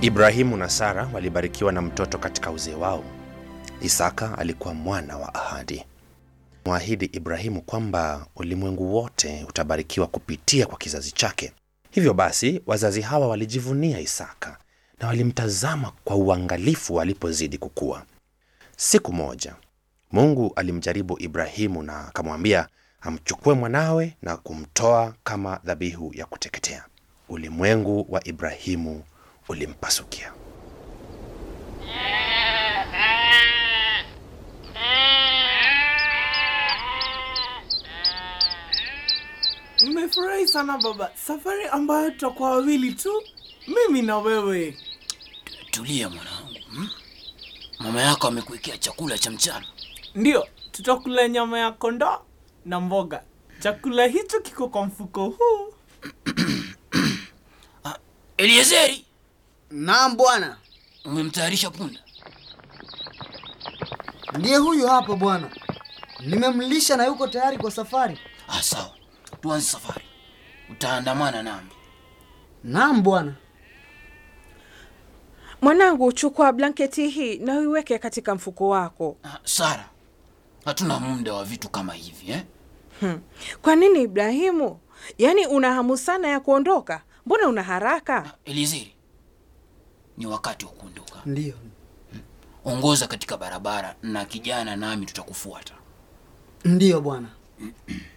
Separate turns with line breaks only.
Ibrahimu na Sara walibarikiwa na mtoto katika uzee wao. Isaka alikuwa mwana wa ahadi. Mwahidi Ibrahimu kwamba ulimwengu wote utabarikiwa kupitia kwa kizazi chake. Hivyo basi, wazazi hawa walijivunia Isaka na walimtazama kwa uangalifu alipozidi kukua. Siku moja Mungu alimjaribu Ibrahimu na akamwambia amchukue mwanawe na kumtoa kama dhabihu ya kuteketea. Ulimwengu wa Ibrahimu ulimpasukia.
Nimefurahi sana baba, safari ambayo tutakuwa wawili tu, mimi na wewe.
Tulia mwanangu, hmm? Mama yako amekuwekea chakula cha mchana.
Ndiyo, tutakula nyama ya kondoo na mboga. Chakula hicho kiko kwa mfuko huu.
Ah, Eliezeri,
Naam bwana,
umemtayarisha punda?
ndiye huyu hapa bwana. Nimemlisha na yuko tayari kwa safari.
Ah, sawa, tuanze safari. Utaandamana nami.
Naam bwana.
Mwanangu, chukua blanketi hii na uiweke katika mfuko wako.
Ah, Sara, hatuna muda wa vitu kama hivi eh?
Hmm. Kwa nini Ibrahimu? Yaani una hamu sana ya kuondoka? Mbona una haraka?
Eliezeri, ni wakati wa kuondoka.
Ndiyo.
Ongoza katika barabara na kijana nami tutakufuata.
Ndiyo bwana.